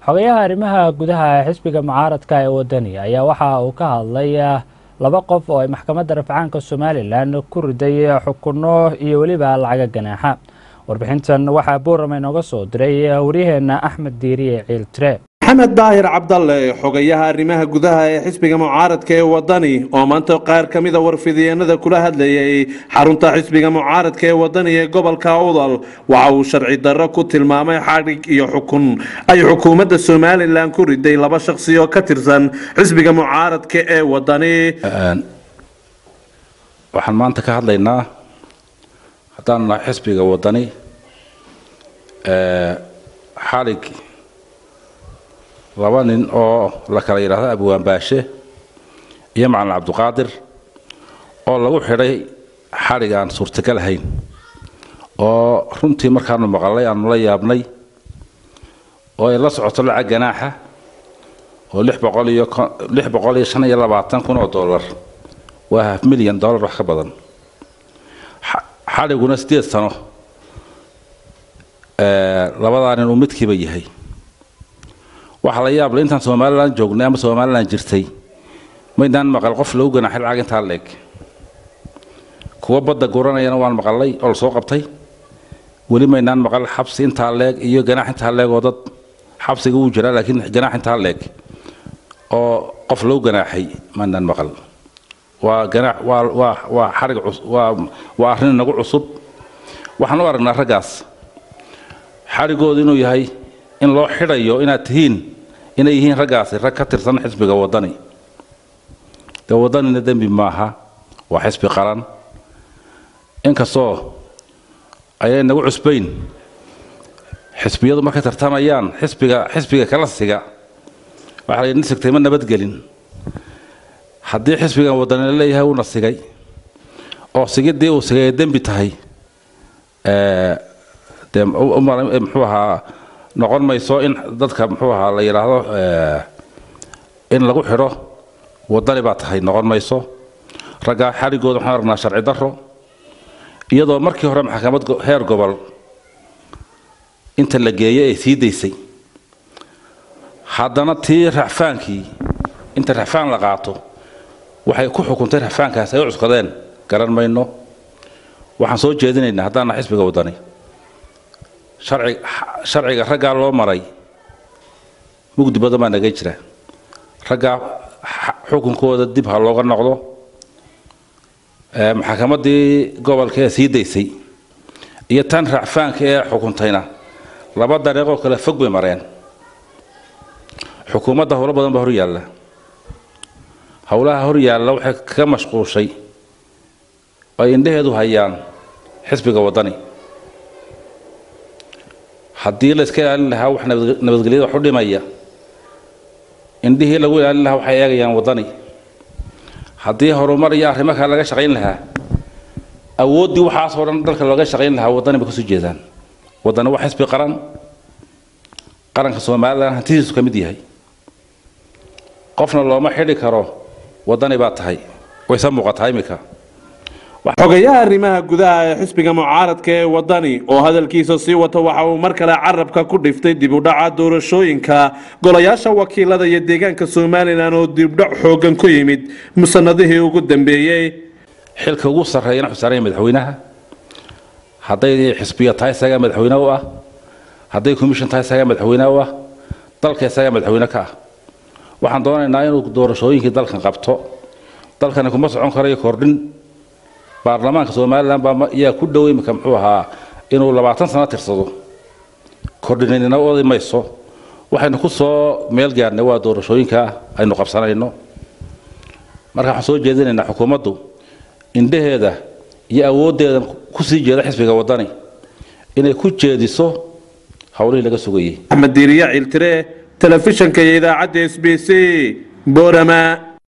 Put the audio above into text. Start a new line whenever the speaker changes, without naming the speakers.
xogayaha arrimaha gudaha ee xisbiga mucaaradka ee wadani ayaa waxa uu ka hadlay laba qof oo ay maxkamadda rafcaanka somalilan ku riday xukuno iyo weliba lacaga ganaaxa warbixintan waxaa buurama inooga soo diray waryaheena axmed diiriye ciil tire
maxamed daahir cabdalle xogayaha arrimaha gudaha ee xisbiga mucaaradka ee wadani oo maanta qaar ka mida warfidiyeenada kula hadlayay xarunta xisbiga mucaaradka ee wadani ee gobolka udal waxa uu sharci darro ku tilmaamay xadhig iyo xukun ay xukuumadda somalilan ku riday laba shaqsi oo ka tirsan xisbiga mucaaradka ee wadani
waxaan maanta ka hadlaynaa haddaan nahay xisbiga wadani xalig laba nin oo la kala yidhaahdo abwaan baashe iyo macalin cabdiqaadir oo lagu xidhay xadhig aan suurtagal ahayn oo runtii markaanu maqalay aanu la yaabnay oo ay la socoto lacag ganaaxa oo lix boqol iyo lix boqol iyo shan iyo labaatan kun oo dollar waa half milyan dollar wax ka badan xadhiguna siddeed sano labadaa nin uu midkiiba yahay waxaa la yaable intaan somalilan joognay ama somalilan jirtay maydaan maqal qof lagu ganaaxay lacag intaa leeg kuwa badda guranayana waan maqalay oo lasoo qabtay weli maynaan maqal xabsi intaa leeg iyo ganaax intaa leeg oo dad xabsiga wuu jiraa laakiin ganaax intaa leeg oo qof lagu ganaaxay maynaan maqal waa ganaax waa waa waa xarig waa waa arrin nagu cusub waxaan u aragnaa raggaas xarigoodu inuu yahay in loo xidhayo inaad tihiin inay yihiin raggaasi rag ka tirsan xisbiga wadani dee wadanina dembi maaha waa xisbi qaran inkastoo ayay nagu cusbayn xisbiyadu markay tartamayaan xisbiga xisbiga kala siga waxaa la yidhi nisigtay ma nabadgelin haddii xisbigan wadanina leeyahay uuna sigay oo sigiddii uu sigay ay dembi tahay dee muxuu ahaa noqon mayso in dadka muxuu ahaa la yidhaahdo in lagu xidho wadani baa tahay noqon mayso raggaa xadhigooda waxaan aragnaa sharci darro iyadoo markii hore maxkamad heer gobol inta la geeyay ay sii daysay haddana tii racfaankii inta racfaan la qaato waxay ku xukuntay racfaankaas ay u cuskadeen garan mayno waxaan soo jeedinaynaa haddaana xisbiga wadani sharci sharciga raggaa loo maray mugdi badan baa naga jira raggaa xukunkooda dib ha looga noqdo maxkamaddii gobolka ee sii daysay iyo tan racfaanka ee xukuntayna laba dariiqoo kale fog bay mareen xukuumadda howlo badan baa hor yaalla howlaha hor yaalla waxay kaga mashquushay ay indhaheedu hayaan xisbiga waddani haddii la iska ilaalin lahaa wax nabadgelyada wax u dhimaya indhihii lagu ilaalin lahaa waxay eegayaan waddani haddii horumar iyo arrimo kale laga shaqayn lahaa awooddii waxaasoo dhan dalka looga shaqayn lahaa waddani bay kasoo jeedaan waddani waa xisbi qaran qaranka somalilan hantidiisu ka mid yahay qofna looma xidhi karo waddani baa tahay wayse muuqataa iminka
xogayaha arrimaha gudaha ee xisbiga mucaaradka ee wadani oo hadalkiisa sii wata waxa uu mar kale carabka ku dhiftay dibudhaca doorashooyinka golayaasha wakiilada iyo deegaanka somalilan oo dibdhac xoogan ku yimid musanadihii ugu dambeeyey
xilka ugu sarreeyana xusaaraya madaxweynaha hadday xisbiya tahay isagaa madaxweyne u ah hadday commission tahay isagaa madaxweyne u ah dalka isagaa madaxweyne ka ah waxaan doonaynaa inuu doorashooyinkii dalkan qabto dalkani kuma socon karayo kordhin baarlamaanka somalilan baa ayaa ku dhow imika muxuu ahaa inuu labaatan sano tirsado kordhinanina odi mayso waxaynu ku soo meel gaarnay waa doorashooyinka aynu qabsanayno marka waxaan soo jeedinaynaa xukuumaddu indhaheeda iyo awooddeeda kusii jeeda xisbiga waddani inay ku jeediso howlihii laga sugayay
axmed diiriya ciiltire telefishanka iyo idaacadda s b c boorama